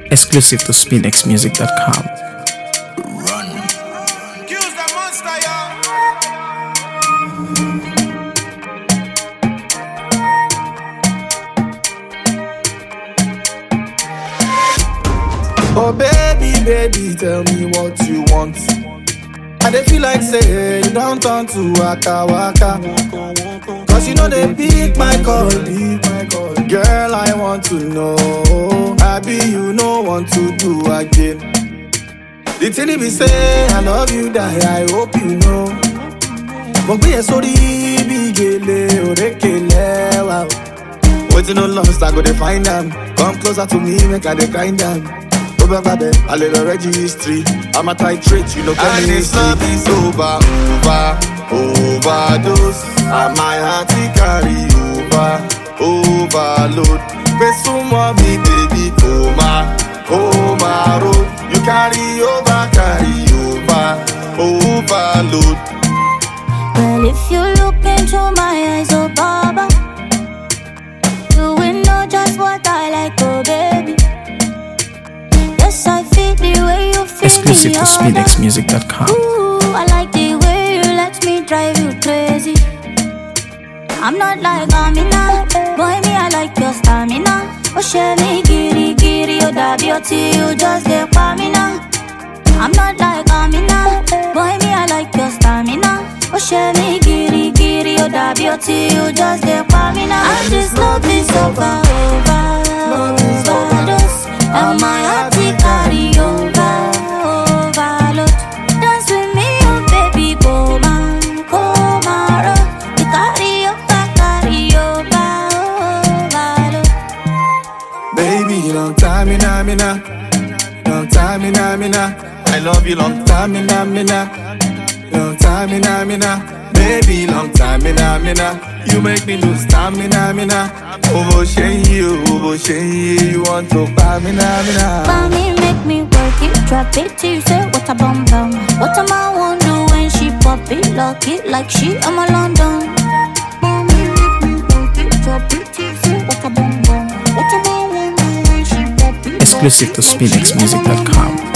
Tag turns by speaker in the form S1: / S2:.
S1: Exclusive to SpinXMusic.com.
S2: Accuse the monster, y'all.
S3: Oh baby, baby, tell me what you want. I dey feel like say you don't turn to waka waka. Cause you know they pick my call, pick my call. Girl, I want to know. Happy you no want to do again. The thing be say I love you, die. I hope you know. Mo gbé yẹn sórí bí gèlè òrékèlè wa. Wetin no lost, I go dey find am. Come closer to me, make I dey kind am. Tó bá gbàbẹ̀, a lè lọ registry. I'm a titrate, you know chemistry. And this love is over, over, overdose. And my heart it carry over, overload. Gbé súnmọ́ mi, baby, kò máa, kò máa ro. You carry over, carry over, overload.
S4: Well, if you look into my eyes, oh Baba, you will know just what I like, oh baby. Yes, I feel the way you feel
S1: Exclusive
S4: me,
S1: to
S4: oh, that-
S1: SpinXMusic.com.
S4: Ooh, I like the way you let me drive you crazy. I'm not like Amina, boy me I like your stamina. Oh share me giri giri, oh da beauty, you just dey me now. I'm not like Amina, boy me I like your stamina. Oh share me giri giri, oh da beauty, you just dey me now. And this love is over, over, overdose, and my heart it carry over, overload. Dance with me, oh baby, come on, come on, you carry over, carry over, overload.
S3: Baby, long time in a mina. Long time in a mina. I love you long time in a mina. Long time in a mina. Baby, long time in a mina. You make me lose stamina, mina. Over shame you, over shame you want to buy me na mina.
S4: Mommy make me work it, drop it till you say what a bum bum. What am I want do when she pop it, lock it like she I'm a London. Mommy make me work it, drop it till you say what a bum bum. What am I want do when she pop it, lock
S1: Exclusive
S4: it
S1: to
S4: like she I'm a London.
S1: SpinXMusic.com.